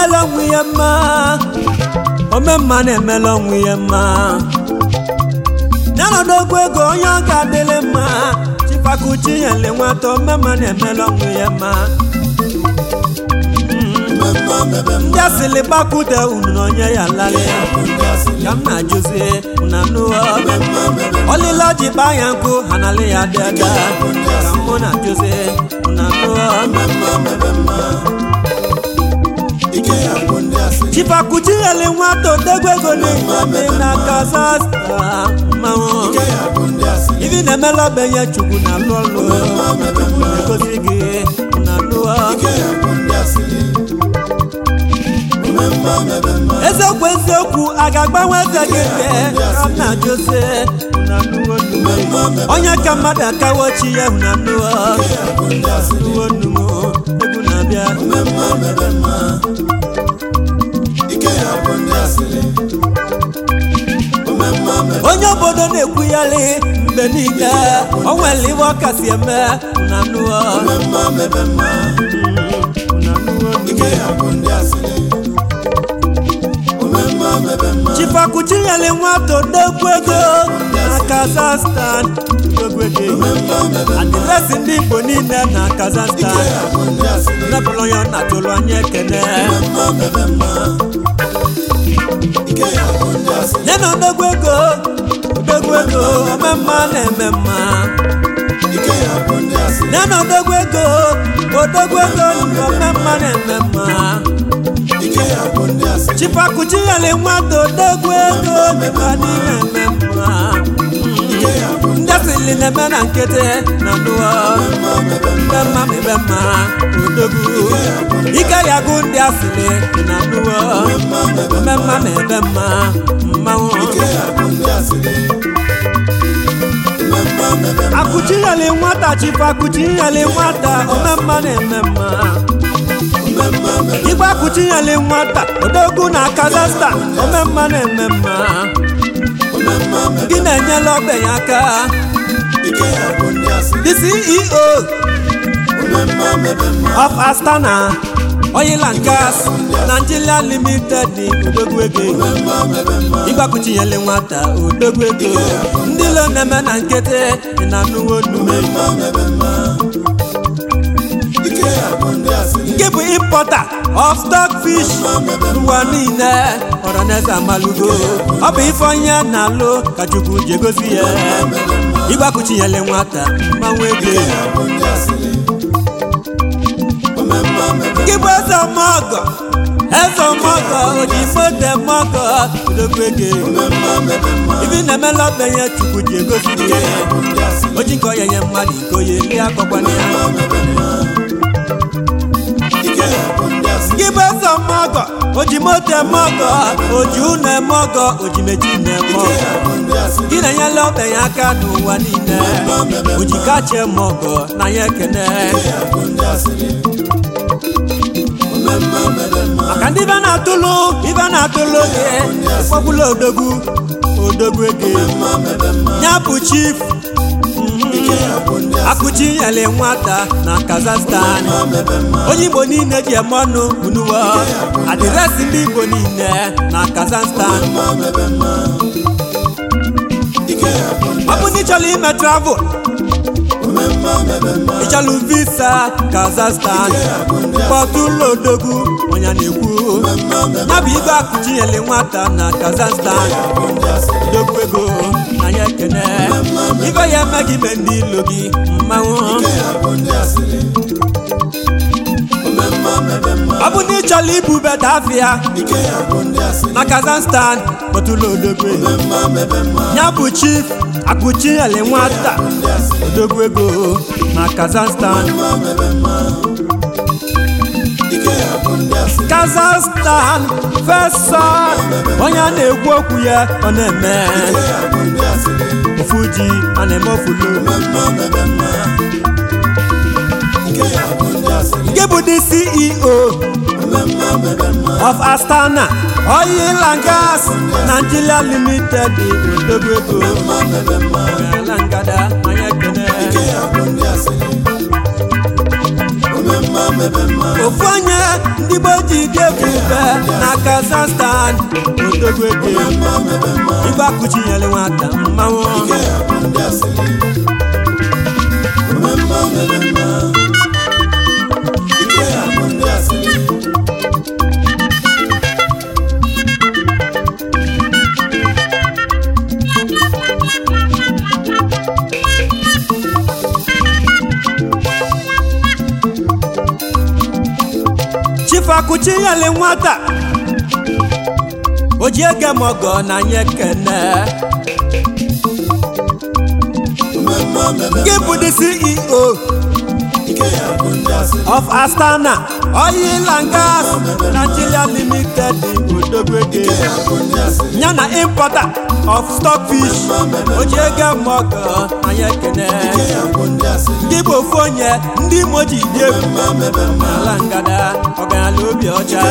na-emela onwe ya mma omemma na-emela onwe ya mma n'ọnọdụ ogwu ego onye ọ ga-adịrị mma chifakuchi nyele nwata omemma na-emela onwe ya mma ndị asịlị gbakwute unu na onye ya lalị ka m na-ajụzi na nụọ ọlịla ji kpaa ya nkụ ha nalị ya dị ada ka mụ na-ajụzi na nụọ chifakuchi nyele nwata odegwu ego n'ime na Kazakhstan mmanwụ ibi na-emela obenye chukwu na alụ ọlụ egozi gị na nụọ eziokwu eziokwu a ga-agbanwe eze gị nke ka m na-ajụzi na nụọ nnume onye ka mmadụ akawo chi ya hụ na nụọ nụọ nnumo egwu na-abịa onye obodo na-ekwughali mgbe niile o nwere iwe ọ kasị eme na nụọ chifakuchinyere nwata odegwu ego na Kazakhstan odegwu ego adịresị ndị Igbo niile na Kazakhstan mepụrụ ya na tụrụ anya ekene nye na odegwu ego odegwu ego omemma na-eme mma nye na odegwu ego odegwu ego omemma na-eme mma chifakuchinyere nwata odegwu ego dịka dị na-eme mma ndị asịrị na-eme na nkịtị na nụọ mbe mma mebe mma odogwu ike ya gụ ndị asịrị na nụọ ome mma na ebe mma mmanwụ akụchinyere nwata chifakuchinyere nwata ome mma na-eme mma igwe akụchinyere nwata odogwu na Kazakhstan omemma na-eme mma gị na-enyela ogbenye aka the CEO of Astana Oil and Gas Nigeria Limited odogwu ego igwe akụchinyere nwata odogwu ego ndị lo na-eme na nkịtị dị na nnukwu onume nke bụ importer of stockfish n'ụwa niile ọraneze amalugo ọ bụ ife onye na-alụ ka chukwu ji egosi ya ịgbakuchinyele nwata mmanwụ ego nke bụ eze ọmọgọ eze ọmọgọ oji mote mọgọ odogwu ego ibi na-emela obenye chukwu ji egosi ya oji nke onye nye mmadụ iko ya eri akọkwana ya gị bụ eze mọgọ oji moto mọgọ oji ụnọ mọgọ oji meji na mọgọ gị na-enyela obenye aka n'ụwa niile oji kachie mọgọ na ya ekene maka ndị ibe na-atụlụ ibe na-atụlụ gị kpọgbula odogwu odogwu ego ya bụ chief akụchi nyere nwata na Kazakhstan onye Igbo niile ji eme ọnụ unuwa adịresị ndị Igbo niile na Kazakhstan ọ bụ na ịchọrọ ime travel ịchọrọ visa Kazakhstan kpọtụlụ odogwu onye na-ekwu ya bụ igwe akụchi nyere nwata na Kazakhstan odogwu ego na ya ekene ibe ya eme gị mee ndị ilo gị mmanwụ ọ bụ na ị chọrọ ibubata afịa na Kazakhstan kpọtụlụ odogwu ya bụ chief akụchinyere nwata odogwu ego na Kazakhstan Kazakhstan fesa onye a na-ekwu okwu ya ọ na-eme ofu ji a na-eme ofulo nke bụ the CEO of Astana Oil and Gas Nigeria Limited odogwu ego ala ngada anya ekene ofu onye ndị Igbo ji dị egwu ife na kazakhstan odogwu ego igwe akụchinyere nwata mmanwụ chifu akụchinyere nwata o ji ege m ọgọ na nye kene gị bụ the ceo of astana oil and gas nigeria limited odogwu ego ya na importer of stockfish o ji ege m ọgọ na nye kene gị bụ ofu onye ndị imo ji dị egwu n'ala ngada ọgaranya obi ọcha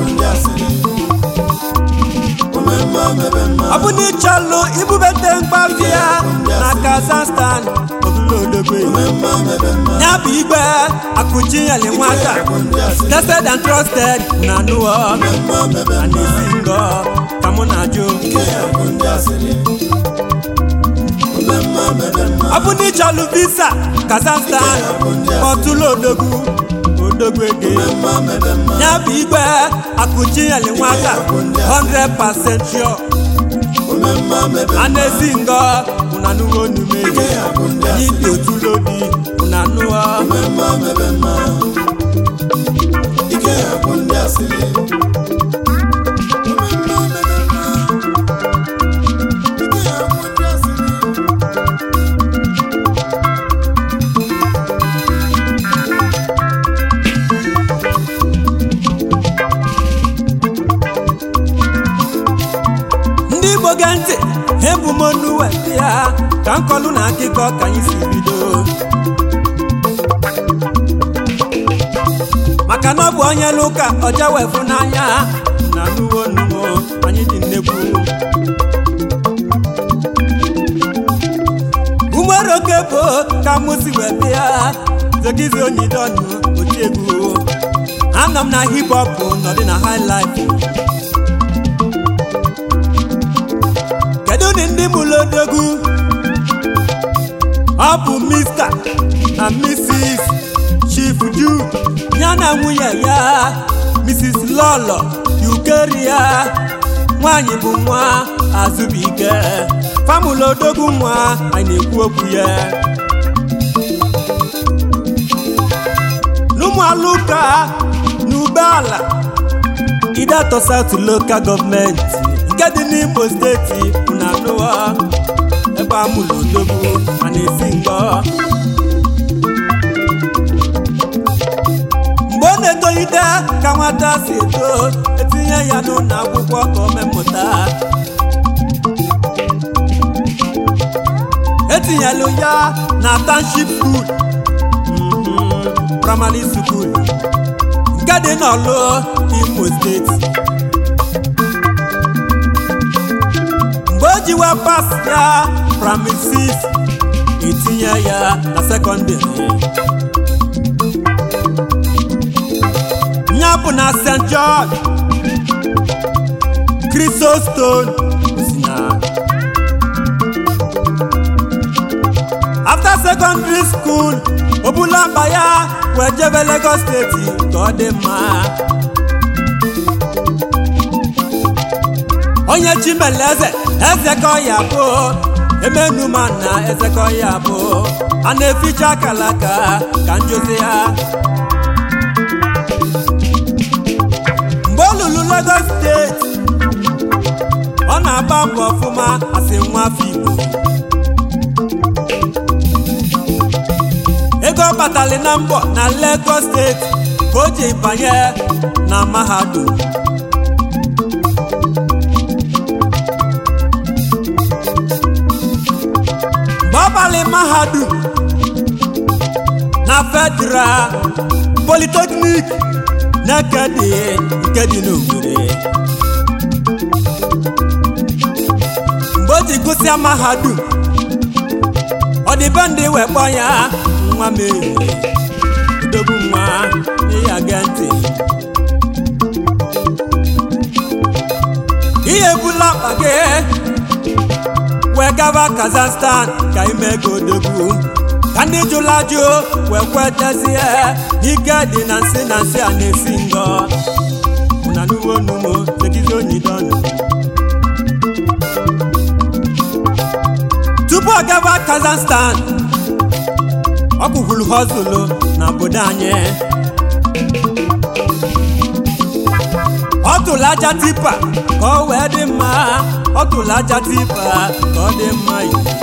ọ bụ na ịchọlụ ibubete mgbafia na kazakhstan odulodogbe ya bụ igwe akụchinyeli nwata tested and trusted na nuo and esi ngọ ka mụ na-ajụ ọ bụ na ịchọlụ visa kazakhstan kpọtụlụ odogwu odogwu ego ya bụ igwe akụchinyeli nwata 100% sure a na-esi ngọ ụnanụwo onumeji anyị dị otulodi ụnanụọ ndị igbo gee ntị ebu m onu weta ya ka nkọlụ na akụkọ ka anyị si bido maka na ọ bụ onye n'ụka ọja wefu n'anya na nuwo nuwo anyị dị nnekwu umeroke bụ ka mụ si weta ya zegizi onyidonu otiegwu anọ m na hip hop nọdị na high life kedu ụdị ndị mụrụ odogwu ọ bụ mr na mrs chief jude ya na nwunye ya mrs lọlọ yukeria nwanyị bụ nwa azụbụike famụlụ odogwu nwa anyị na-ekwu okwu ya n'ụmụalụka na ubeala idato south local gọọmenti nke dị n'imo steeti na anụwa ebe amụlụ odogwu ma na-esi ngọ mgbe ọ na-etolite ka nwata si eto etinye ya n'ụlọ akwụkwọ ka o mepụta etinyelu ya na township school mhm, primary school nke dị n'ọlụ imo steeti mgbe o ji wee pas ya primary six etinye ya na sekọndịrị ya bụ na st george chrysostom si na after secondary school obula akpa ya wee jebe lagos steeti ka ọ dị mma onye chimeleze eze ka ọ ya bụ emenuma na eze ka ọ ya bụ a na-eficha akalaka ka njozi ya mgbe ọ lụrụ lagos steeti ọ na-agba mbọ ọfụma asị nwa afọ igbo ego ọ batali na mbọ na lagos steeti ka o ji banye na mahadum mgbe ọ balị mahadum na federal polytechnic na-ekedi nke dị n'Owerri mgbe o ji gụsịa mahadum ọ dị be ndị wee kpọ ya nwa m ehiri odogwu nwa ịya gee ntị ebula akpa gị wee gaba kazakhstan ka ime ego odogwu ka ndị jụla jụ wee kwetezie ike dị na nsị na nsị a na-esi ngọ na nuwo numo segizo nyidọnụ tupu ọ gaba kazakhstan ọ kwukwuru hozulu na obodo anyị ọ tụrụ aja tipa ka ọ wee dị mma ọ tụrụ aja tipa ka ọ dị mma mgbe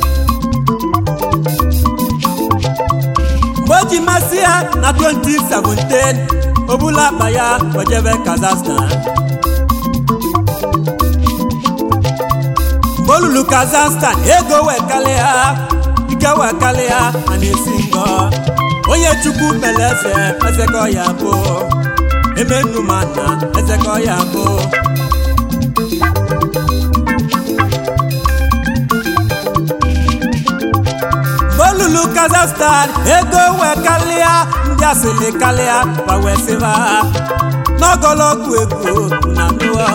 o ji masị ya na 2017 o bula akpa ya ojebe kazakhstan mgbe o lulu kazakhstan ego wee kalịa ike wee kalịa a na-esi ngọ onye chukwu mere eze ezekọ ya bụ emenumana ezekọ ya bụ bolulu kazakhstan ego wee kalịa ndị asịlị kalịa ma wee sịba n'ogologo ego na nụọ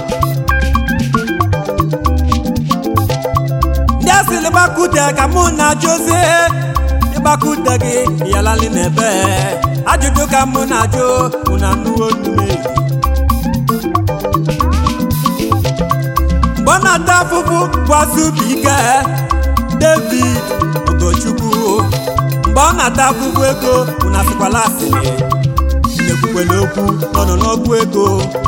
ndị asịlị gbakude ka mụ na jozie ịgbakude gị yalali n'ebe ajụjụ ka mụ na-ajụ mụ na nnuwo nnume mgbe ọ na-ata afụfụ bụ azụbụike david ogochukwu mgbe ọ na-ata afụfụ ego mụ na sịkwala asịrị na-ekwukwela okwu nọ n'ọgwụ ego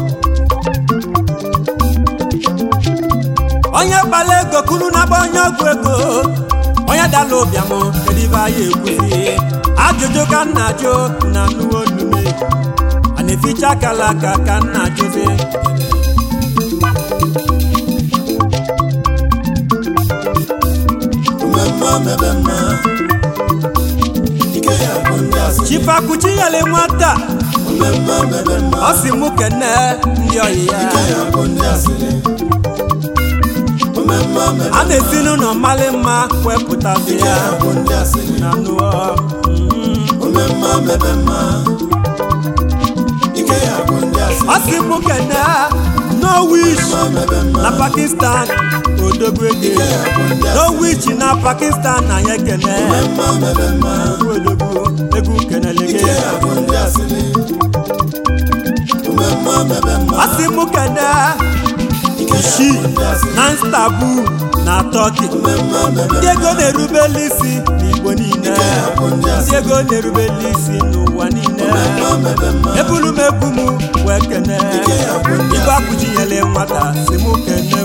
onye kpala ego kunu na-agba onye ọgwụ ego onye dala ụbịam kedu ibe anyị ekwuzi ajụjụ ka nna ajụ na nnuwo nnume a na-eficha akala aka ka nna ajụzi chifakuchi yele nwata ọ si mụ kene ndị ọyị ya a na-esi n'ụlọ mmalị mma wepụtazi ya na nụọ ọ si mụ kene norwich na pakistan odogwu ego norwich na pakistan na ya kene odogwu egwu kenelege ọ si mụ kene ishi na Istanbul na Turkey ndị ego na-erubeli isi n'Igbo niile ndị ego na-erubeli isi n'ụwa niile ebulu m ebu m wee kene igwe akụchinyele nwata si m kene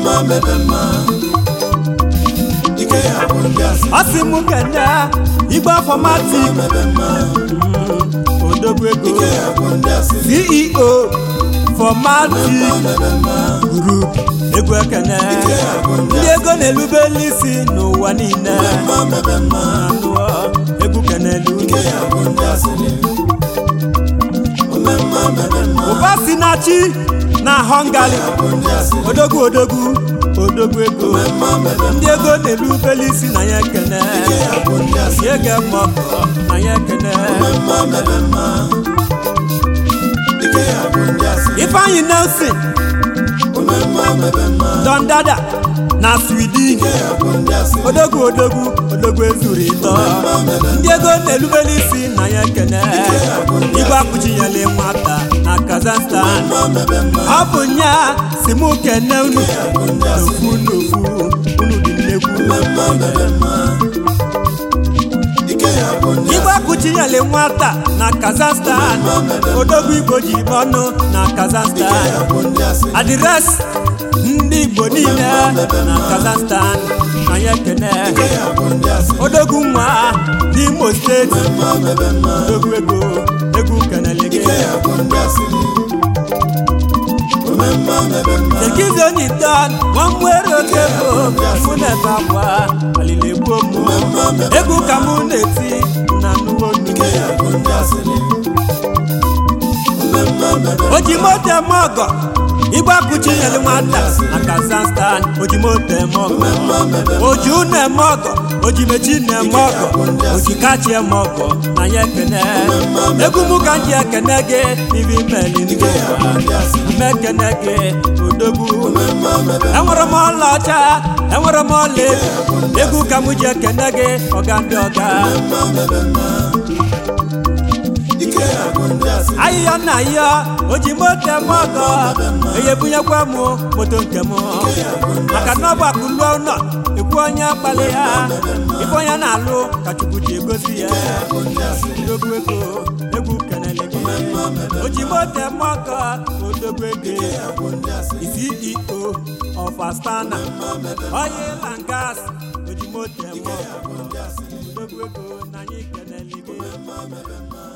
ọ si m kene igwe fọmatik odogwu ego CEO fọmatik group egwu ekene ndị ego na-elubeli isi n'ụwa niile anụọ egwu kenelu ụba si na chi na hungary odogwu odogwu odogwu ego ndị ego na-elubeli isi na ya ekene si ege mọkọ na ya ekene ifeanyi nelson don dada na sweden odogwu odogwu odogwu ezuru ịtọ ndị ego na-elubeli isi na ya ekene igwe akụchinyele nwata na kazakhstan ọ bụ nya si mụ kene unu n'ofu n'ofu unu dị nnekwu igwe akụchinyele nwata na kazakhstan odogwu igbo ji ọnụ na kazakhstan adịresị ndị igbo niile na kazakhstan anyị ekene odogwu nwa n'imo steeti odogwu ego egwu kenelege Ekizo ni dan, wọn mwere oke bụ mụ na-ebe akwa alili egbuo mụ egwu ka mụ na-eti na nnukwu nnume o ji moto eme ọgọ igbe akụchi nyere nwata na kazakhstan ojimoto eme ọgọ oji unu eme ọgọ ojimechi na-eme ọgọ ojikachi eme ọgọ na ya ekene egwu mụ ka m ji ekene gị n'ibi meli ndị ime ekene gị odogwu enwere m ọla ọcha enwere m ọla edo egwu ka m ji ekene gị ọga ndị ọga ahịhịa na ahịhịa o ji moto eme ọgọ eyebunyekwa m moto nke m maka na ọ bụ akụluo ụlọ ekwu onye kpali ya ife onye na-alụ ka chukwu ji egosi ya odogwu ego egwu kenele gị o ji moto eme ọgọ odogwu ego CEO of Astana oil and gas o ji moto eme ọgọ odogwu ego na anyị kenele gị